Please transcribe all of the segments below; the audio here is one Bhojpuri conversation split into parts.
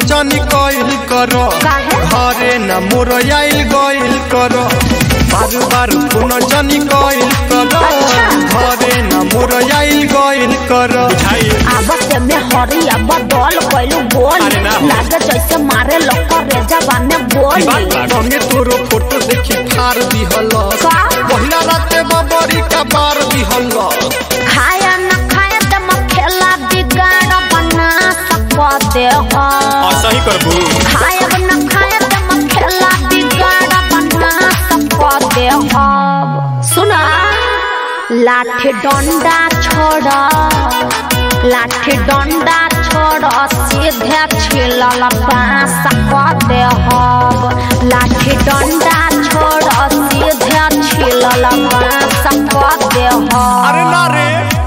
जानी कइल कर काहे? घरे न मोर आइल गइल कर बार बार फोन जानी कइल कर अच्छा। घरे न मोर आइल गइल कर आवत में हरिया बदल कैलू बोल अरे ना हो। लागे जैसे मारे लोग रे जबान में बोल संगे तोरो फोटो देखी फार दिहल का? पहिला राते बबरी का बार दिहल खाया न खाया त म खेला बिगाड़ बना सकते हो सही करबू खाया न खाया त म खेला बिगाड़ बना सकते हो सुना लाठी डंडा छोड़ लाठी डंडा छोड़ सीधे छिलल बांस सकते हो लाठी डंडा छोड़ सीधे छिलल बांस सकते हो अरे ना रे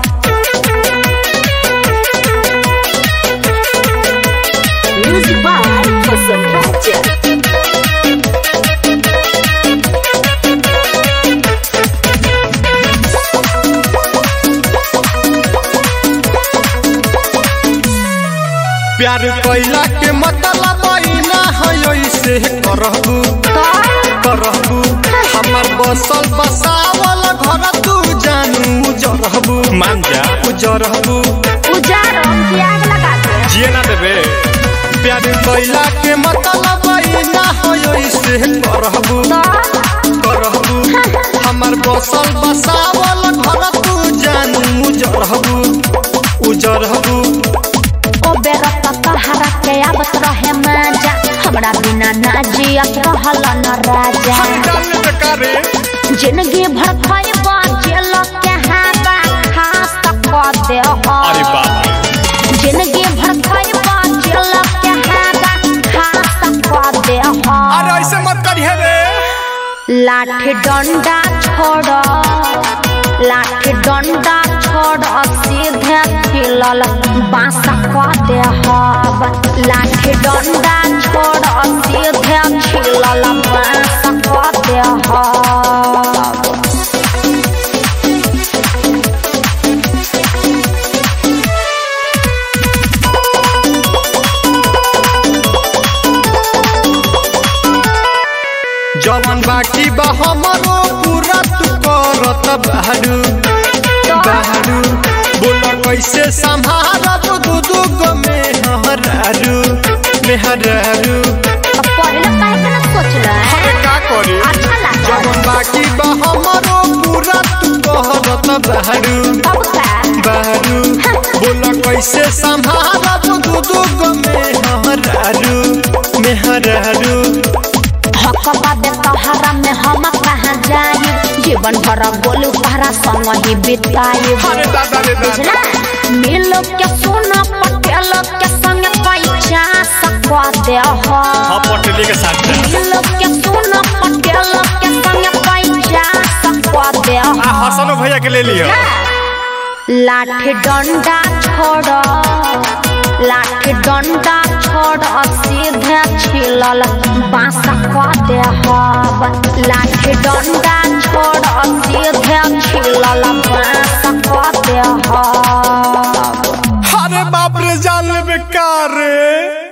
Music by Hasan Raja. प्यार कैला के मतलब ना है ऐसे करहबू करहबू हमर बसल बसावल घर तू जानू जरहबू मान जा उजरहबू उजार की आग लगा दे जिए ना देबे प्यार कैला के मतलब ना है ऐसे करहबू करहबू हमर बसल बसावल घर तू जानू जरहबू उजरहबू ओ बेरा तहरा के आवत रहे मजा हमरा बिना ना जियत रहल न राजा जाने बेकारे जिंदगी भर खइबा जेल के हाबा खास तक दे हो अरे बाप रे जिंदगी भर खइबा जेल के हाबा खास तक दे हो अरे ऐसे मत करिए रे लाठी डंडा छोड़ लाठी डंडा छोड़ सीधे खिलल बांस क दे हब लाठी डंडा छोड़ सीधे खिलल बांस क दे हब जवन बाकी बा हमरो पूरा तू करत बहरू बहरू बोल कैसे संभारब दू दू गो मेहरारू मेहरारू अब पहले काहे के ना सोचल अरे का करी अच्छा लागल जवन बाकी बा हमरो पूरा तू करत बहरू अब का बहरू बोल कैसे संभारब दू दू गो मेहरारू मेहरारू हक बाबे तोहरा में हम कहाँ जाई जीवन भर बोलू तोहरा संग ही बिताई अरे दादा रे दादा बुझला मिलो के सोना पटेल के संग पैसा सकवा दे हो हाँ पटेली के साथ जा। मिलो के सोना पटेल के संग पैसा सकवा दे आ हो हसनो भैया के ले लियो लाठी डंडा छोड़ लाठी डंडा छोड़ सीधे छिलल बांस क दे हब लाठी डंडा छोड़ सीधे छिलल बांस क दे हब अरे बाप रे जान ले बेकार रे